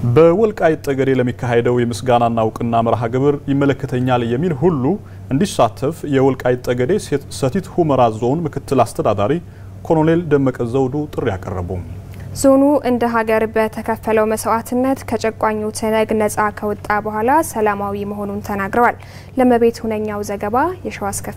በወልቃይት ጠገዴ ለሚካሄደው የምስጋናና እውቅና መርሃ ግብር ይመለከተኛል የሚል ሁሉ እንዲሳተፍ የወልቃይት ጠገዴ ሰቲት ሁመራ ዞን ምክትል አስተዳዳሪ ኮሎኔል ደመቀ ዘውዱ ጥሪ አቀረቡ። ዞኑ እንደ ሀገር በተከፈለው መስዋዕትነት ከጨቋኙ ትነግ ነጻ ከወጣ በኋላ ሰላማዊ መሆኑን ተናግረዋል። ለመቤት ሁነኛው ዘገባ የሸዋስ ከፌ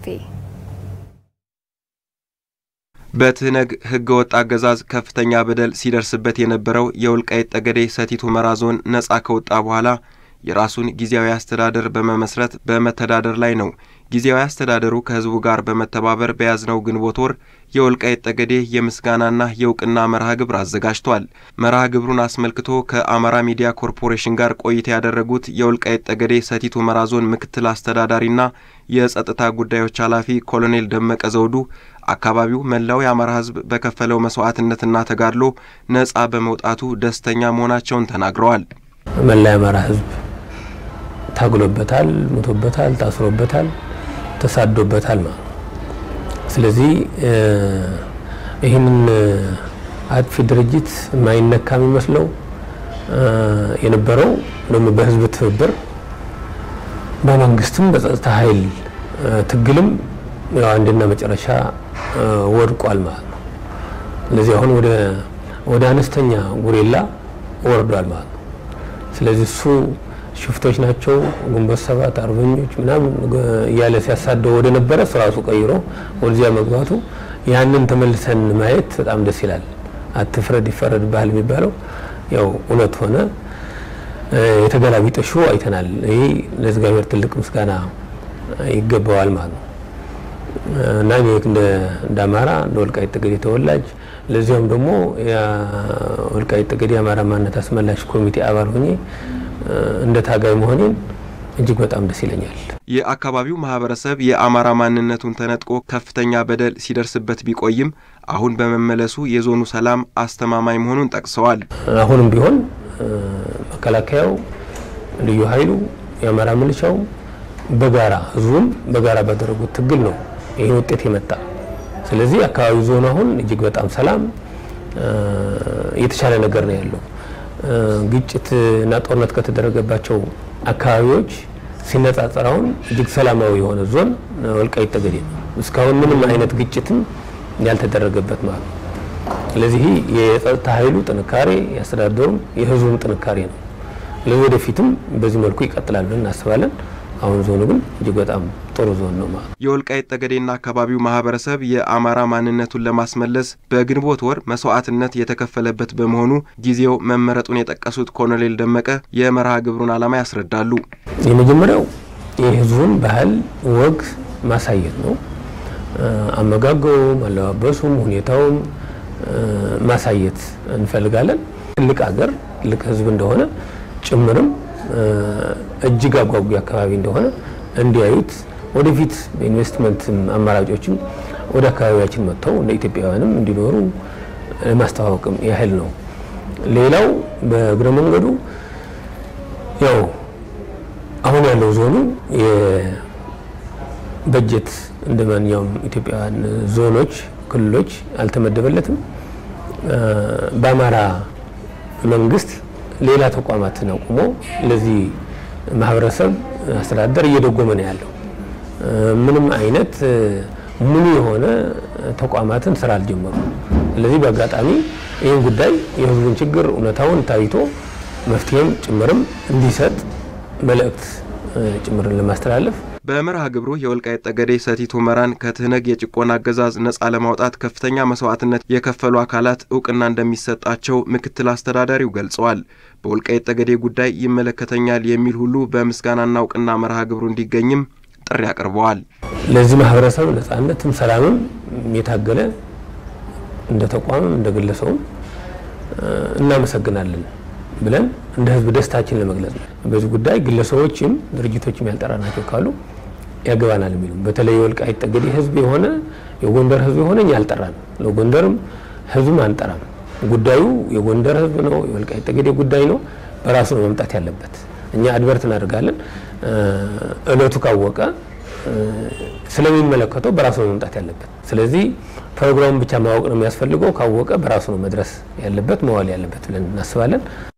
በትህነግ ህገ ወጥ አገዛዝ ከፍተኛ በደል ሲደርስበት የነበረው የወልቃይት ጠገዴ ሰቲት ሁመራ ዞን ነጻ ከወጣ በኋላ የራሱን ጊዜያዊ አስተዳደር በመመስረት በመተዳደር ላይ ነው። ጊዜያዊ አስተዳደሩ ከህዝቡ ጋር በመተባበር በያዝነው ግንቦት ወር የወልቃይት ጠገዴ የምስጋናና የእውቅና መርሃ ግብር አዘጋጅቷል። መርሃ ግብሩን አስመልክቶ ከአማራ ሚዲያ ኮርፖሬሽን ጋር ቆይታ ያደረጉት የወልቃይት ጠገዴ ሰቲት ሁመራ ዞን ምክትል አስተዳዳሪና የጸጥታ ጉዳዮች ኃላፊ ኮሎኔል ደመቀ ዘውዱ አካባቢው መላው የአማራ ህዝብ በከፈለው መስዋዕትነትና ተጋድሎ ነጻ በመውጣቱ ደስተኛ መሆናቸውን ተናግረዋል። መላ የአማራ ህዝብ ታግሎበታል፣ ሞቶበታል፣ ታስሮበታል፣ ተሳዶበታል ማለት ነው። ስለዚህ ይህንን አጥፊ ድርጅት የማይነካ የሚመስለው የነበረው ደግሞ በህዝብ ትብብር በመንግስትም በጸጥታ ኃይል ትግልም ያው አንድና መጨረሻ ወድቋል ማለት ነው። ስለዚህ አሁን ወደ ወደ አነስተኛ ጉሬላ ወርዷል ማለት ነው። ስለዚህ እሱ ሽፍቶች ናቸው ግንቦት ሰባት አርበኞች ምናምን እያለ ሲያሳደው ወደ ነበረ ስራሱ ቀይሮ ወደዚያ መግባቱ ያንን ተመልሰን ማየት በጣም ደስ ይላል። አትፍረድ ይፈረድብሃል የሚባለው ያው እውነት ሆነ። የተገላቢጦሹ አይተናል። ይሄ ለእግዚአብሔር ትልቅ ምስጋና ይገባዋል ማለት ነው እና እኔ እንደ አማራ እንደ ወልቃይት ጠገዴ ተወላጅ ለዚያም ደግሞ የወልቃይት ጠገዴ የአማራ ማንነት አስመላሽ ኮሚቴ አባል ሆኜ እንደ ታጋይ መሆኔን እጅግ በጣም ደስ ይለኛል። የአካባቢው ማህበረሰብ የአማራ ማንነቱን ተነጥቆ ከፍተኛ በደል ሲደርስበት ቢቆይም አሁን በመመለሱ የዞኑ ሰላም አስተማማኝ መሆኑን ጠቅሰዋል። አሁንም ቢሆን መከላከያው፣ ልዩ ኃይሉ፣ የአማራ ሚሊሻው በጋራ ህዝቡም በጋራ ባደረጉት ትግል ነው ይህ ውጤት የመጣ። ስለዚህ አካባቢው ዞኑ አሁን እጅግ በጣም ሰላም የተሻለ ነገር ነው ያለው። ግጭት እና ጦርነት ከተደረገባቸው አካባቢዎች ሲነጻጸር አሁን እጅግ ሰላማዊ የሆነ ዞን ወልቃይት ጠገዴ ነው። እስካሁን ምንም አይነት ግጭትም ያልተደረገበት ማለት ነው። ስለዚህ የጸጥታ ኃይሉ ጥንካሬ የአስተዳደሩም የህዝቡም ጥንካሬ ነው። ለወደፊትም በዚህ መልኩ ይቀጥላል ብለን እናስባለን። አሁን ዞኑ ግን እጅግ በጣም ጥሩ ዞን ነው ማለት ነው። የወልቃይት ጠገዴና አካባቢው ማህበረሰብ የአማራ ማንነቱን ለማስመለስ በግንቦት ወር መስዋዕትነት የተከፈለበት በመሆኑ ጊዜው መመረጡን የጠቀሱት ኮሎኔል ደመቀ የመርሃ ግብሩን ዓላማ ያስረዳሉ። የመጀመሪያው የህዝቡን ባህል ወግ ማሳየት ነው። አመጋገቡም፣ አለባበሱም፣ ሁኔታውም ማሳየት እንፈልጋለን። ትልቅ ሀገር ትልቅ ህዝብ እንደሆነ ጭምርም እጅግ አጓጊ አካባቢ እንደሆነ እንዲያዩት ወደፊት በኢንቨስትመንት አማራጮችም ወደ አካባቢያችን መጥተው እንደ ኢትዮጵያውያንም እንዲኖሩ ለማስተዋወቅም ያህል ነው። ሌላው በእግረ መንገዱ ያው አሁን ያለው ዞኑ የበጀት እንደ ማንኛውም ኢትዮጵያውያን ዞኖች፣ ክልሎች አልተመደበለትም። በአማራ መንግስት ሌላ ተቋማትን አቁሞ ለዚህ ማህበረሰብ አስተዳደር እየደጎመ ነው ያለው። ምንም አይነት ሙሉ የሆነ ተቋማትን ስራ አልጀመሩም። ስለዚህ በአጋጣሚ ይህን ጉዳይ የህዝቡን ችግር እውነታውን ታይቶ መፍትሄም ጭምርም እንዲሰጥ መልእክት ጭምርን ለማስተላለፍ በመርሃ ግብሩ የወልቃይት ጠገዴ ሰቲት ሁመራን ከትህነግ የጭቆና አገዛዝ ነጻ ለማውጣት ከፍተኛ መስዋዕትነት የከፈሉ አካላት እውቅና እንደሚሰጣቸው ምክትል አስተዳዳሪው ገልጸዋል። በወልቃይት ጠገዴ ጉዳይ ይመለከተኛል የሚል ሁሉ በምስጋናና እውቅና መርሃ ግብሩ እንዲገኝም ጥሪ አቅርበዋል። ለዚህ ማህበረሰብ ነጻነትም ሰላምም የታገለ እንደ ተቋምም እንደ ግለሰቡም እናመሰግናለን ብለን እንደ ህዝብ ደስታችን ለመግለጽ ነው። በዚህ ጉዳይ ግለሰቦችም ድርጅቶችም ያልጠራናቸው ካሉ ያገባናል የሚሉ በተለይ የወልቃይት ጠገዴ ህዝብ የሆነ የጎንደር ህዝብ የሆነ እኛ አልጠራንም። ለጎንደርም ህዝብም አንጠራም። ጉዳዩ የጎንደር ህዝብ ነው፣ የወልቃይት ጠገዴ ጉዳይ ነው። በራሱ ነው መምጣት ያለበት። እኛ አድቨርት እናደርጋለን። እለቱ ካወቀ ስለሚመለከተው በራሱ ነው መምጣት ያለበት። ስለዚህ ፕሮግራሙን ብቻ ማወቅ ነው የሚያስፈልገው። ካወቀ በራሱ ነው መድረስ ያለበት መዋል ያለበት ብለን እናስባለን።